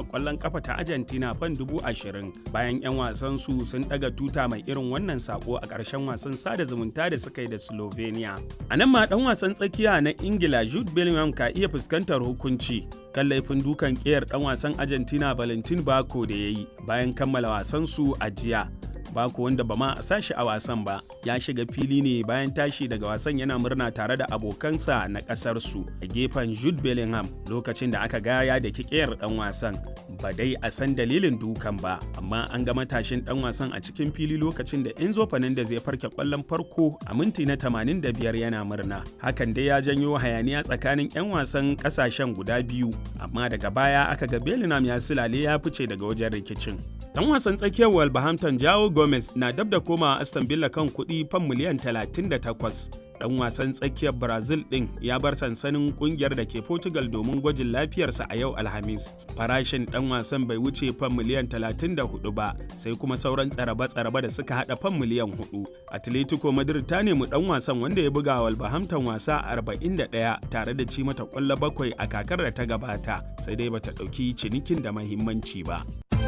kwallon kafa ta Argentina fan dubu ashirin bayan 'yan wasan su sun daga tuta mai irin wannan sako a ƙarshen wasan sada zumunta da suka yi da Slovenia. A nan ma dan wasan tsakiya na Ingila Jude Bellingham ka iya fuskantar hukunci kan laifin dukan ƙiyar dan wasan Argentina Valentin Bako da ya yi bayan kammala wasan su a jiya. Bako wanda ba ma a sashi a wasan ba ya shiga fili ne bayan tashi daga wasan yana murna tare da abokansa na kasar su a gefen Jude Bellingham lokacin da aka gaya da kikiyar dan wasan ba dai a san dalilin dukan ba amma an ga matashin dan wasan a cikin fili lokacin da Enzo Fernandez ya farke kwallon farko a minti na 85 yana murna hakan dai ya janyo hayaniya tsakanin 'yan wasan kasashen guda biyu amma daga baya aka ga Bellingham ya silale ya fice daga wajen rikicin dan wasan tsakiyar Wolverhampton Jao Gomez na dab da komawa Aston Villa kan kuɗi fan miliyan 38. Dan wasan tsakiyar Brazil ɗin ya bar sansanin kungiyar da ke Portugal domin gwajin lafiyarsa a yau Alhamis. Farashin dan wasan bai wuce fan miliyan 34 ba, sai kuma sauran tsaraba-tsaraba da suka hada fan miliyan 4. Atletico Madrid ta nemi dan wasan wanda ya buga Wolverhampton wasa 41 tare da ci mata kwallo bakwai a kakar da ta gabata, sai dai bata ɗauki cinikin da mahimmanci ba.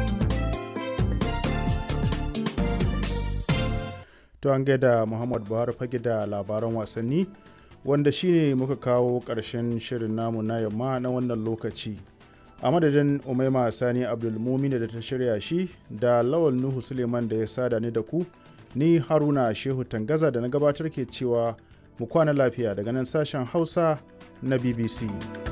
to an gaida muhammad buhari fage da labaran wasanni wanda shine muka kawo ƙarshen shirin namu na yamma na wannan lokaci a madadin umaima sani abdulmumina da ta shirya shi da lawal nuhu suleiman da ya sada ni da ku ni haruna shehu tangaza da na gabatar ke cewa mu kwana lafiya daga nan sashen hausa na bbc